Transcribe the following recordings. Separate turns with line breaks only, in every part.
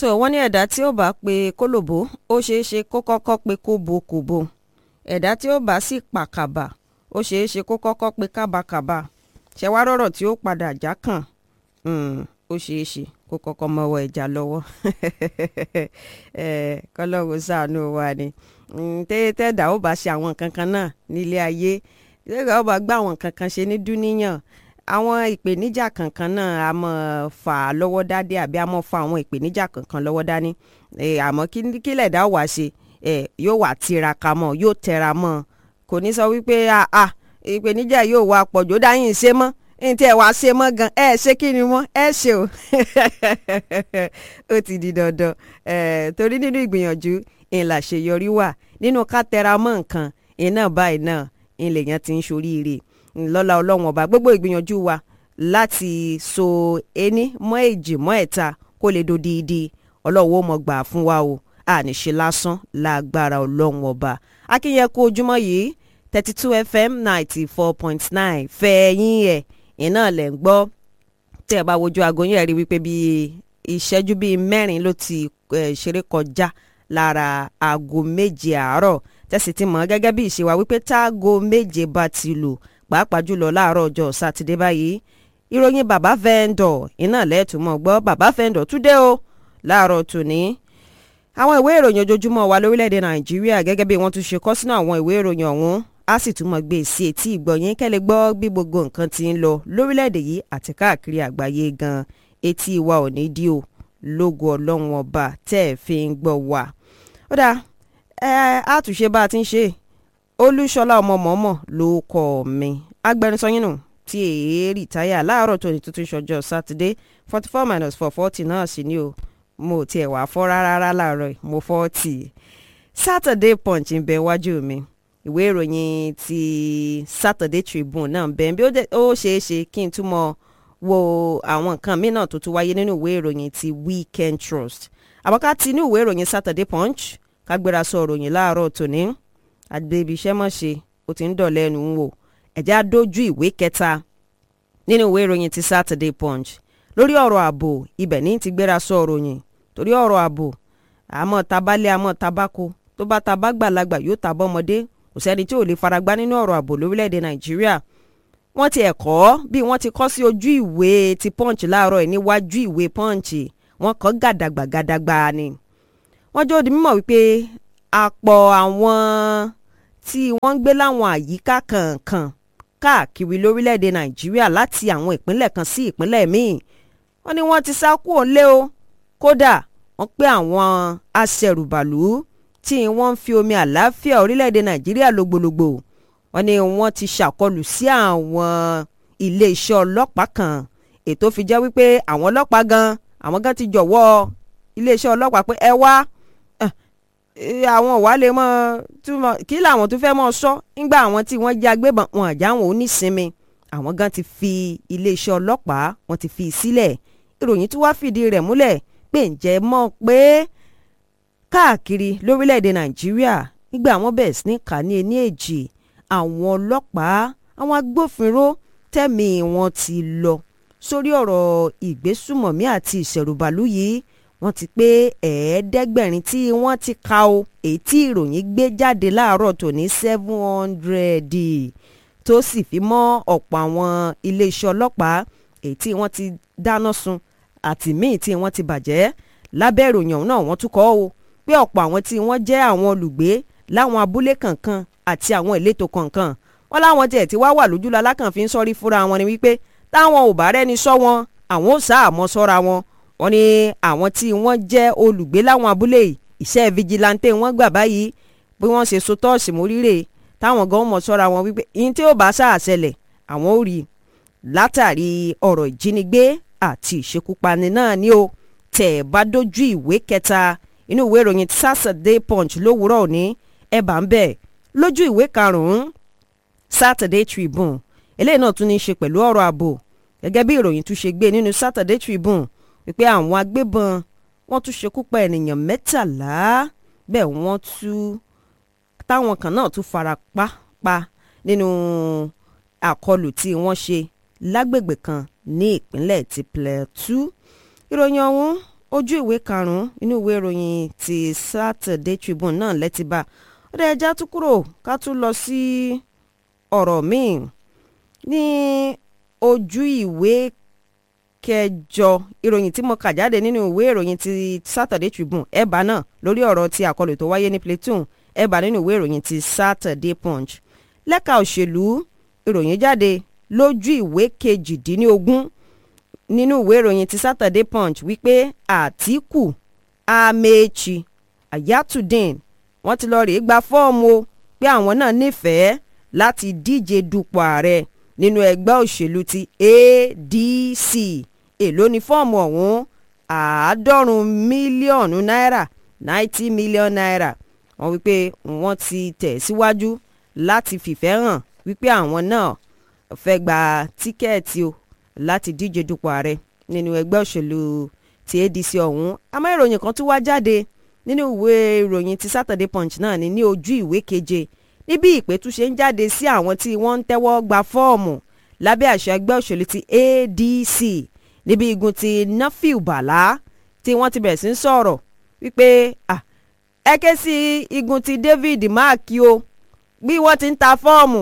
tó wọ́n ní ẹ̀dá tí ó bá pe kólòbó ó ṣeé ṣe kó kọ́kọ́ pe kóbokòbo ẹ̀dá tí ó bá sì pàkàbà ó ṣeé ṣe kó kọ́kọ́ pe kábàkàbà ṣẹ̀wárọ̀rọ̀ tí ó padà já kàn ó ṣeé ṣe kó kọ́kọ́ mọ́wọ́ ẹja lọ́wọ́ kọ́lọ́wọ́ ṣàánú wa ni tẹ́tẹ́dà ó bá ṣe àwọn nǹkan kan náà nílé ayé tẹ́tẹ́dà ó bá gbá àwọn nǹkan kan ṣe ní dúníyàn àwọn ìpèníjà kankan náà a mọ̀ fà á lọ́wọ́ dádé àbí a mọ̀ fa àwọn ìpèníjà kankan lọ́wọ́ dání àmọ́ kí lẹ̀dá wà ṣe yóò wà tiraka mọ́ yóò tẹra mọ́ kò ní sọ wípé ìpèníjà yóò wà pọ̀jù ó dáyìn ṣe mọ́ n tí ẹ wá ṣe mọ́ gan ẹ ṣé kí ni mọ́ ẹ ṣe o ó ti di dandan torí nínú ìgbìyànjú ìlà ṣèyọrí wà nínú ká tẹra mọ́ nǹkan iná báyìí náà ìlèyàn ti ń ṣoríire lọ́la ọlọ́run ọba gbogbo ìgbìyànjú wa láti so ení mọ́ èjì mọ́ ẹ̀ta kó lè dodidi ọlọ́run ó mọ̀ gbà fún wa o àníṣe lásán lágbára ọlọ́run ọba akínyẹ kú ojúmọ́ yìí thirty two fm ninety four point nine fẹ̀yìn ẹ̀ iná lẹ̀ ń gbọ́ tẹ́ ẹ bá wojú aago yẹn rí wípé bíi ìṣẹ́jú bíi mẹ́rin ló ti ṣeré kọjá lára aago méje àárọ̀ tẹ́sí ti mọ̀ gẹ́gẹ́ bí ìṣe wa wípé táago méje bá ti lù pàápàá jùlọ láàárọ̀ ọjọ́ sátidé báyìí ìròyìn bàbá vendor iná lẹ́ẹ̀túnmọ̀ gbọ́ bàbá vendor tún dé o láàárọ̀ tòní àwọn ìwé ìròyìn ojoojúmọ́ wa lórílẹ̀‐èdè nàìjíríà gẹ́gẹ́ bí wọ́n tún ṣe kọ́ sínú àwọn ìwé ìròyìn ọ̀hún a sì tún mọ̀ gbé sí etí ìgbọ̀nyín kẹ́lẹ́ gbọ́ bí gbogbo nǹkan ti ń lọ lórílẹ̀‐èdè yìí àti káàkiri àgbáyé gan etí wa ò ní dí o lógo ọlọ́run ọba tẹ́ ẹ̀ fi ń gbọ́ wa. ó dáa ẹ àtúnṣe bá a ti ń ṣe olúṣọlá ọmọ mọ́mọ́ ló kọ́ mi agbẹnusọ yín nù tí èé rìtáyà láàárọ̀ tó ní tuntun ṣọjọ́ sátidé forty four minus four forty náà sì ni o mo tiẹ̀ wá fọ́ rárá láàárọ̀ mo forty saturday punch ń bẹ wájú mi ìwé ìròyìn ti saturday tribune náà bẹ́ẹ̀ bí ó ṣeé ṣe kí n túmọ̀ wo àwọn nǹkan míì náà tó tún wáyé nínú ìwé ìròyìn ti weekend trust àbọ̀ká ti inú ìwé ìròyìn saturday punch kágbéra sọ ìròyìn láàárọ̀ tòní àgbèbí iṣẹ́ mọ̀ ṣe ó ti ń dọ̀lẹ́ ẹnu wò ẹ̀já dójú ìwé kẹta nínú ìwé ìròyìn ti saturday punch lórí ọ̀rọ̀ ààbò ibẹ̀ ní ti gbéra sọ ìròyìn torí ọ̀rọ̀ ààbò àmọ́ tabalẹ̀ àmọ́ tabako tó bá tabá gbàlagbà yóò tabọ́ ọmọdé kò sẹ́ni tí ò lè faragbá nínú ọ̀rọ̀ ààbò lórílẹ̀‐èdè nàìjíríà wọ́n ti ẹ̀kọ́ bí wọ́n ti kọ́ sí ojú ìwé ti punch láàárọ̀ ẹ̀ níwájú ìwé punch wọ́n kọ́ gàdàgbà gàdàgbà ni wọ́n jó di mímọ̀ wípé àpọ̀ àwọn tí wọ́n ń gbé láwọn àyíká kọ̀ọ̀kan káàkiri lórílẹ̀‐èdè nàìjíríà láti àwọn ìpínlẹ̀ kan sí ìpínlẹ̀ míì wọ́n ní wọ́n ti sá kúrò lé o kódà wọ́n pé àwọn aṣẹ̀rùbàlù tí wọ́n ń fi omi àlàáfíà orílẹ̀‐èdè nàìjíríà lògbòlògbò wọ́n ní wọ́n ti ṣàkọlù sí àwọn iléeṣẹ́ ọlọ́pàá kan ètò fi jẹ́ wípé àwọn ọlọ́pàá gan àwọn gan ti jọ̀wọ́ iléeṣẹ́ ọlọ́pàá pé ẹ wá àwọn wà lè mọ kí làwọn tó fẹ́ mọ sọ nígbà àwọn tí wọ́n jẹ́ agbébọn wọn àjà wọn ò ní sinmi àwọn gan ti fi iléeṣẹ́ ọlọ́pàá wọn ti fi sílẹ̀ ìròyìn tí wàá fìdí rẹ̀ múlẹ̀ pé ǹjẹ́ mọ̀ pé káàkiri lórílẹ̀‐èdè nàìjíríà nígbà àwọn bẹ̀rẹ̀ sí ní kà ní ení èjì àwọn ọlọ́pàá àwọn agbófinró tẹ̀mí wọn ti lọ sórí ọ̀rọ̀ ìgbésùmọ̀mí àti ìṣẹ̀rùbàlù yìí wọ́n ti pé ẹ̀ẹ́dẹ́gbẹ̀rin tí wọ́n ti ka o èyí tí ìròyìn gbé jáde láàárọ̀ tòní seven hundred tó sì fi mọ́ ọ̀pọ̀ àwọn iléeṣẹ́ ọlọ́pàá èyí tí wọ́n ti dáná sun àti míì tí wọ́n ti bàjẹ́ lábẹ́ ìròyìn ọ̀hún náà wọ́n tún kọ́ o pé ọ̀pọ̀ àwọn tí wọ́n jẹ́ àwọn olùgbé láwọn abúlé kankan àti àwọn ìletò kankan wọ́n láwọn tiẹ̀ tí wá wà lójúlọ alákàn fi ń sọ́rí fúnra wọn ni wípé táwọn ò bá rẹ́ni sọ wọn àwọn ò sá àmọ́ sọ́ra wọn wọ́n ní àwọn tí wọ́n jẹ́ olùgbé láwọn abúlé iṣẹ́ vigilante wọ́n gbà báyìí bí wọ́n ṣe so tọ́ọ̀sì móríre táwọn gan mọ̀ sọ́ra wọn wípé ihun tí ó bá sáà ṣẹlẹ̀ àwọn ò rí látàrí ọ̀rọ̀ ìjínigbé àti ìṣekúpani náà ni ó tẹ̀ bá dójú ìwé kẹta inú ìwé ìròyìn Saturday Punch lówùúrọ̀ òní ẹ bá ń bẹ̀ lójú ìwé karùn-ún Saturday Tribune eléyìí náà tún ní í ṣe pẹ̀lú ọ̀rọ̀ ààbò gẹ́gẹ́ bí ìròyìn tún ṣe gbé nínú Saturday Tribune wípé àwọn agbébọn wọ́n tún ṣekú pa ènìyàn mẹ́tàlá bẹ́ẹ̀ wọ́n tún táwọn kan náà tún fara pa pa nínú àkọlù tí wọ́n ṣe lágbègbè kan ní ìpínlẹ̀ ti Plateau ìròyìn ọ̀hún ojú ìwé karùn-ún inú ìwé ìròyìn ti Saturday Tribune náà lẹ́tí bá ó dẹ̀ ẹja tún kúrò ká tún lọ sí ọ̀rọ̀ míì ní ojú ìwé kẹjọ ìròyìn tí mo kà jáde nínú ìwé ìròyìn ti Saturday Tribune ẹ̀bà náà lórí ọ̀rọ̀ ti àkọlù tó wáyé ní Plateau ẹ̀bà nínú ìwé ìròyìn ti Saturday Punch lẹ́ka òṣèlú ìròyìn jáde lójú ìwé kejìdínlógún nínú ìwé ìròyìn ti Saturday Punch wípé Àtíkù Amechi Ayatudeen wọ́n ti lọ rèé gba fọ́ọ̀mù o pé àwọn náà nífẹ̀ẹ́ láti díje dupò ààrẹ nínú ẹgbẹ́ òṣèlú ti ADC èló ni fọ́ọ̀mù ọ̀hún àádọ́rùn-ún mílíọ̀nù náírà ninety million naira wọ́n wípé wọ́n ti tẹ̀ síwájú láti fìfẹ́ hàn wípé àwọn náà fẹ́ gba tíkẹ́ẹ̀tì o láti díje dupò ààrẹ nínú ẹgbẹ́ òṣèlú ti ADC ọ̀hún àmọ́ ìròyìn kan tún wá jáde nínú ìwé ìròyìn ti Saturday Punch náà ní ní ojú ìwé keje níbi ìpè tún ṣe ń jáde sí àwọn tí wọ́n ń tẹ́wọ́ gba fọ́ọ̀mù lábẹ́ àṣẹ ẹgbẹ́ òṣèlú ti ADC níbi igun ti Nafiu Bala tí wọ́n ti bẹ̀rẹ̀ sí ń sọ̀rọ̀ wípé ẹ ké sí igun ti David Mark o bí wọ́n ti ń ta fọ́ọ̀mù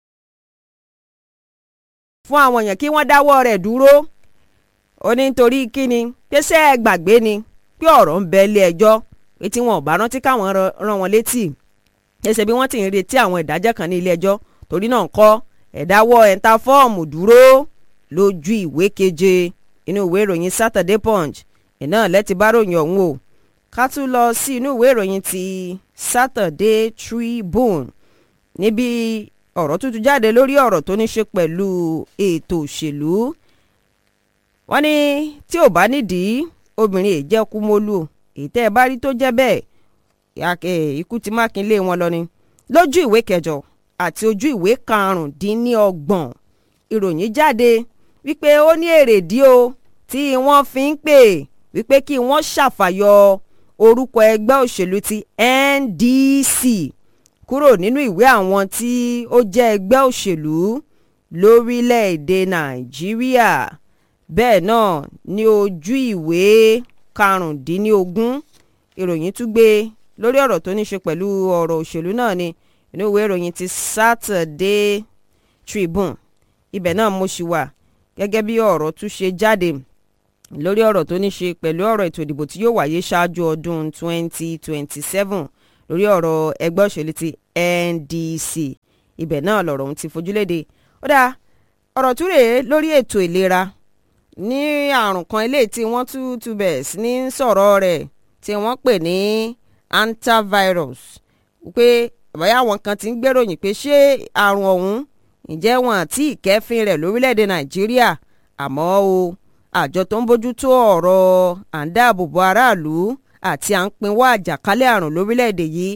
fún àwọn èèyàn kí wọ́n dáwọ́ rẹ̀ dúró ó ní nítorí kíni pèsè ẹ gbàgbé ni pé ọ̀rọ̀ ń bẹ ilé ẹjọ́ pé tí wọn ò bá rántí káwọn rán wọn létí ẹsẹ̀ bí wọ́n ti ń retí àwọn ìdájọ́ kan ní ilé ẹjọ́ torí náà ń kọ́ ẹ̀dáwọ́ ẹ̀ńtà fọ́ọ̀mù dúró lójú ìwé keje inú ìwé ìròyìn Saturday Punch iná lẹ́tì bá ròyìn ọ̀hún o ká tún lọ sí inú ìwé ìròyìn ti Saturday Tribune níbi ọ̀rọ̀ tuntun jáde lórí ọ̀rọ̀ tó ní ṣe pẹ̀lú ètò òṣèlú wọ́n ní tí ò bá nídìí obìnrin èjẹ́ kú mólú èyí tẹ́ ẹ bá rí tó jẹ́ bẹ́ẹ̀ ikú ti mákindé wọn lọ ni lójú ìwé kẹjọ àti ojú ìwé karùndínlọ́gbọ̀n ìròyìn jáde wípé ó ní èrèdí o tí wọ́n fi ń pè wípé kí wọ́n ṣàfàyọ orúkọ ẹgbẹ́ òṣèlú ti NDC kúrò nínú ìwé àwọn tí ó jẹ́ ẹgbẹ́ òṣèlú lórílẹ̀‐èdè Nàìjíríà bẹ́ẹ̀ náà ní ojú ìwé karùndínlógún ìròyìn tún gbé lórí ọ̀rọ̀ tó ní ṣe pẹ̀lú ọ̀rọ̀ òṣèlú náà ni inú ìwé ìròyìn ti Saturday Tribune ibẹ̀ náà mo ṣì wà gẹ́gẹ́ bí ọ̀rọ̀ tún ṣe jáde lórí ọ̀rọ̀ tó ní ṣe pẹ̀lú ọ̀rọ̀ ètò ìdìbò tí yóò wáyé ṣáájú ọdún 2027 lórí ọ̀rọ̀ ẹgbẹ́ òṣèlú ti NDC ibẹ̀ náà lọ̀rọ̀ ohun ti fojúléde ó dáa ọ̀rọ̀ tún rèé lórí ètò ìlera ní àrùn kan eléyìí tí wọ́n tún tún bẹ̀ sí ní sọ̀rọ̀ rẹ̀ tí wọ́n pè ní antivirus pé àbáyá àwọn kan ti ń gbèròyìn pé ṣé àrùn ọ̀hún ǹjẹ́ wọn àti ìkẹ́fín rẹ̀ lórílẹ̀‐èdè nàìjíríà àmọ́ o àjọ tó ń bójú tó ọ̀rọ̀ à ń dáàbòbò aráàlú àti à ń pinwọ́ àjàkálẹ̀ àrùn lórílẹ̀‐èdè yìí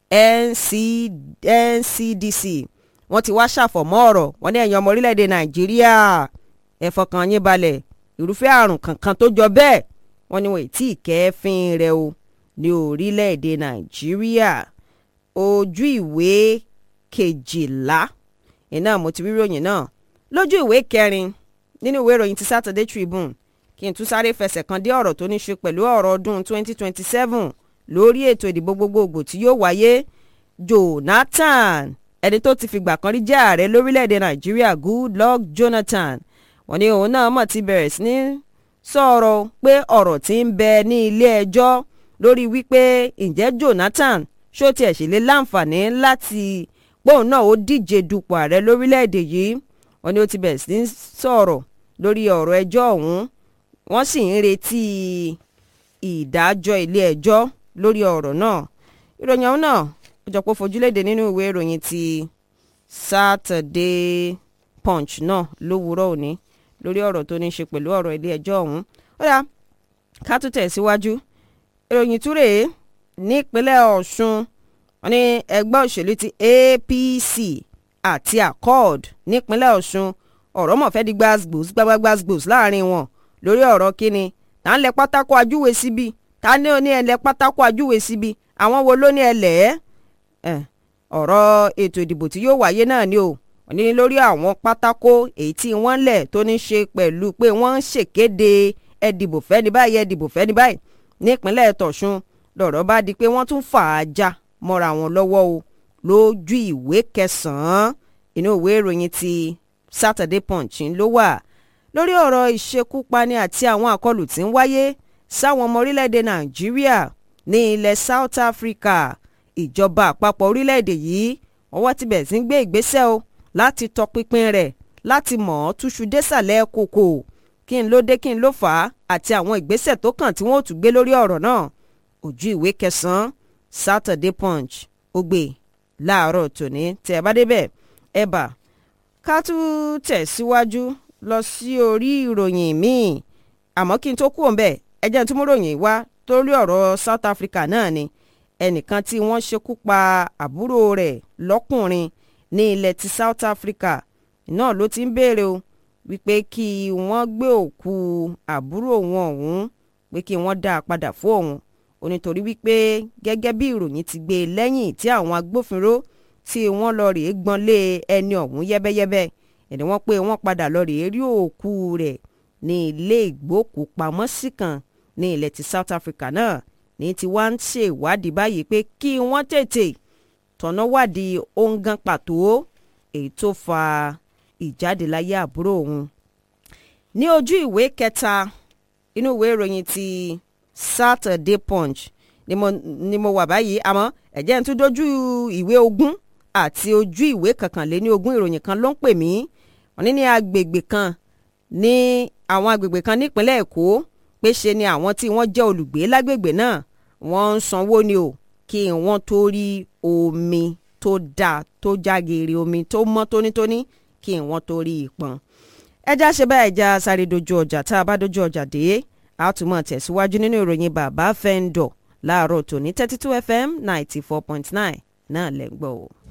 NCDC wọ́n ti wá ṣàfọ̀mọ́ ọ̀rọ̀ wọ́n ní ẹ̀yin ọmọ orílẹ̀‐èdè nàìjíríà ẹ fọkàn yín balẹ̀ irúfẹ́ àrùn kankan tó jọ bẹ́ẹ̀ wọ́n ní wọn ì tí ì kẹ́fín rẹ̀ o ní orílẹ̀‐èdè nàìjíríà ojú ìwé kejìlá iná mo ti rí ròyìn náà lójú ìwé kẹrin nínú ìwé ìròyìn ti Saturday Tribune kí n tún sáré fẹsẹ̀ kan dé ọ̀rọ̀ tó ní ṣe pẹ̀lú ọ̀rọ̀ ọdún 2027 lórí ètò ìdìbò gbogbogbò tí yóò wáyé Jonathan ẹni tó ti fìgbà kan rí jẹ́ ààrẹ lórílẹ̀‐èdè Nàìjíríà Goodluck Jonathan wọ́n ní òun náà mọ̀ ti bẹ̀rẹ̀ sí ní sọ̀rọ̀ pé ọ̀rọ̀ tí ń bẹ ní ilé ẹjọ́ lórí wípé ǹjẹ́ Jonathan ṣó tiẹ̀ ṣe lè láǹfààní láti póun náà ó díje dupò ààrẹ lórílẹ̀‐èdè yìí wọ́n ní ó ti bẹ̀rẹ̀ sí ní sọ̀rọ̀ lórí ọ̀rọ̀ ẹjọ́ ọ̀hún wọ́n sì ń retí ìdájọ́ ilé ẹjọ́ lórí ọ̀rọ̀ náà ìròyìn ọ̀hún náà ó jọ pé fojúléde nínú ìwé ìròyìn ti Saturday Punch náà lówùúrọ̀ òní lórí ọ̀rọ̀ tó ní í ṣe pẹ̀lú ọ̀rọ̀ ilé ẹjọ́ ọ̀hún ó yá ká tún tẹ̀síwájú ìròyìn túrè nípínlẹ̀ Ọ̀ṣun wọ́n ní ẹgbẹ́ òṣèlú ti APC àti Accord nípínlẹ̀ Ọ̀ṣun ọ̀rọ̀ mọ̀ fẹ́ di gbàgbós gbàgbàgbàgbós láàrin wọn lórí ọ̀rọ̀ kíni tá ń lẹ pátákó ajúwe síbi tá ní ó ní ẹ lẹ pátákó ajúwe síbi àwọn wo ló ní ẹ lẹ̀ ẹ́ ọ̀rọ̀ ètò ìdìbò tí yóò wáyé náà ni o wọ́n ní lórí àwọn pátákó èyí tí wọ́n lẹ̀ tó ní ṣe pẹ̀lú pé wọ́n ń ṣèkéde ẹ dìbò fẹ́ni báyìí ẹ dìbò fẹ́ni báyìí nípínlẹ̀ tọ̀sùn lọ̀rọ̀ bá di pé wọ́n tún fà á já mọ́ra wọn lọ́wọ́ o lójú ìwé kẹsàn-án inú ìwé ìròyìn ti Saturday Punch ló wà lórí ọ̀rọ̀ ìṣekúpani àti àwọn àkọlù tí ń wáyé sáwọn ọmọ orílẹ̀-èdè Nàìjíríà ní ilẹ̀ South Africa ìjọba àpapọ̀ orílẹ̀-èdè yìí ọwọ́ ti bẹ̀rẹ̀ sí ń gbé ìgbésẹ̀ o láti tọpinpin rẹ̀ láti mọ̀ ọ́ túṣu désàlẹ̀ kòkò kí n ló dé kí n ló fà á àti àwọn ìgbésẹ̀ tó kàn tí wọ́n ò tún gbé lórí ọ̀rọ̀ náà ojú ìwé kẹsàn-án Saturday Punch ó gbé láàárọ̀ tòní tẹ́ ẹ bá débẹ̀ ẹ bà ká tún tẹ̀síwájú lọ sí orí ìròyìn míì àmọ́ kí n tó kú òǹbẹ̀ ẹ jẹ́ n tún mú ròyìn wá torí ọ̀rọ̀ South Africa náà ni ẹnìkan tí wọ́n ṣekú pa àbúrò rẹ̀ lọ́kùnrin ní ilẹ̀ ti South Africa náà ló ti ń béèrè o wípé kí wọ́n gbé òkú àbúrò wọn ọ̀hún pé kí wọ́n dá a padà fún òun ó nítorí wípé gẹ́gẹ́ bí ìròyìn ti gbé lẹ́yìn tí àwọn agbófinró tí wọ́n lọ rèé gbọ́nlé ẹni ọ̀hún yẹ́bẹ́yẹ́bẹ́ ẹni wọ́n pé wọ́n padà lọ rèé rí òkú rẹ̀ ní ilé ìgbókùpamọ́sí kan ní ilẹ̀ ti South Africa náà ní tí wọ́n ń ṣèwádìí báyìí pé kí wọ́n tètè tọ̀nà wádìí ongan pàtó èyí tó fa ìjáde láyé àbúrò òun. ní ojú ìwé kẹta inú ìwé ìròyìn ti Saturday Punch ni mo, ni mo wà báyìí àmọ́ ẹ̀jẹ̀ ń tún dojú ìwé ogún àti ojú ìwé kọkànléní ogún ìròyìn kan ló ń pè mí wọ́n ní ní agbègbè kan ní àwọn agbègbè kan nípínlẹ̀ Èkó pé ṣe ni àwọn tí wọ́n jẹ́ olùgbé lágbègbè náà wọ́n ń sanwó ni o kí wọ́n tó rí omi tó dáa tó jágeere omi tó mọ́ tónítóní kí wọ́n tó rí ìpọn. ẹja ṣe báyìí já sáré dojú ọjà tá a bá dojú ọjà dé a tún mọ̀ tẹ̀síwájú nínú ìròyìn bàbá fẹ́ńdọ̀ láàárọ̀ tòní thirty two fm ninety four point nine náà lẹ́ ń gbọ́ o.